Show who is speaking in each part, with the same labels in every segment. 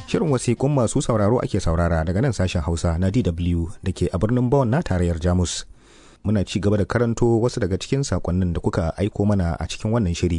Speaker 1: Shirin wasiƙun masu sauraro ake saurara daga nan sashen Hausa na DW da ke a birnin Bonn na tarayyar Jamus. Muna ci gaba da karanto wasu daga cikin sakonnin da kuka aiko mana a cikin wannan shiri.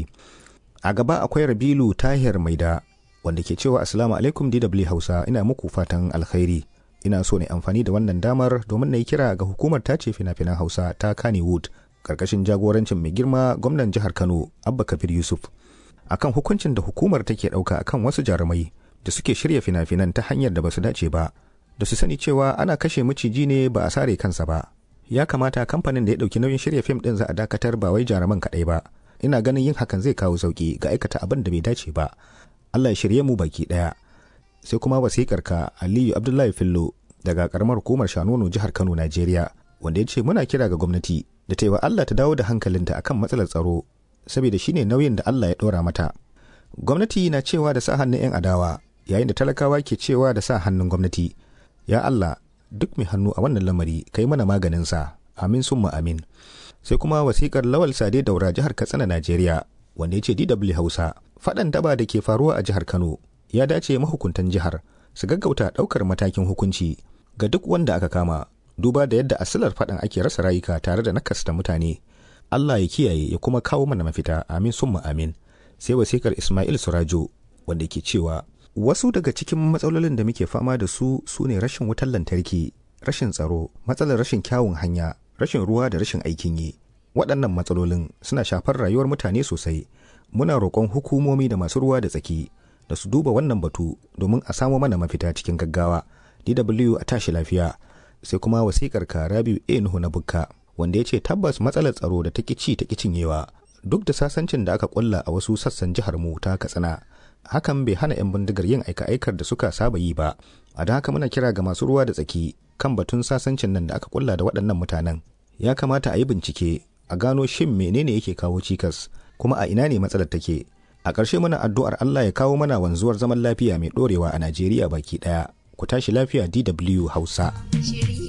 Speaker 1: A gaba akwai Rabilu Tahir Maida wanda ke cewa Assalamu alaikum DW Hausa ina muku fatan alkhairi. Ina so ne amfani da wannan damar domin na yi kira ga hukumar tace fina-finan Hausa ta Kannywood karkashin jagorancin mai girma gwamnan jihar Kano Abba Kabir Yusuf. Akan hukuncin da hukumar take ɗauka akan wasu jarumai da suke shirya fina-finan ta hanyar da ba su dace ba, da su sani cewa ana kashe maciji ne ba a sare kansa ba. Ya kamata kamfanin da ya ɗauki nauyin shirya fim ɗin za a dakatar ba wai jaruman kaɗai ba. Ina ganin yin hakan zai kawo sauƙi ga aikata abin da bai dace ba. Allah ya shirye mu baki ɗaya. Sai kuma wasikar ka Aliyu Abdullahi Fillo daga karamar hukumar Shanono jihar Kano Najeriya wanda ya ce muna kira ga gwamnati da ta yi wa Allah ta dawo da hankalinta akan matsalar tsaro saboda shine nauyin da Allah ya ɗora mata. Gwamnati na cewa da sa hannun 'yan adawa yayin da talakawa ke cewa da sa hannun gwamnati. Ya Allah duk mai hannu a wannan lamari ka yi mana maganinsa. Amin summa amin. Sai kuma wasikar Lawal Sade Daura jihar Katsina Najeriya wanda ya ce DW Hausa faɗan daba da ke faruwa a jihar Kano ya dace mahukuntan jihar su gaggauta ɗaukar matakin hukunci ga duk wanda aka kama duba da yadda asilar faɗan ake rasa rayuka tare da nakasta mutane. Allah ya kiyaye ya kuma kawo mana mafita amin summa amin. Sai wasikar Ismail Surajo wanda ke cewa wasu daga cikin matsalolin da muke fama da su su ne rashin wutar lantarki, rashin tsaro, matsalar rashin kyawun hanya, rashin ruwa da rashin aikin yi. Waɗannan matsalolin suna shafar rayuwar mutane sosai. Muna roƙon hukumomi da masu ruwa da tsaki da su duba wannan batu domin a samo mana mafita cikin gaggawa. DW a tashi lafiya. Sai kuma wasikar ka Rabiu A Nuhu na Bukka wanda ya ce tabbas matsalar tsaro da ta ci ta cinyewa duk da sasancin da aka kulla a wasu sassan jihar mu ta Katsina. Hakan bai hana 'yan bindigar yin aika-aikar da suka saba yi ba. A da haka muna kira ga masu ruwa da tsaki kan batun sasancin nan da aka kulla da waɗannan mutanen. Ya kamata a yi bincike a gano shin menene yake kawo cikas kuma a ina ne matsalar take. A ƙarshe muna addu'ar Allah ya kawo mana wanzuwar zaman lafiya mai ɗorewa a Najeriya baki ɗaya. Ku tashi lafiya DW Hausa.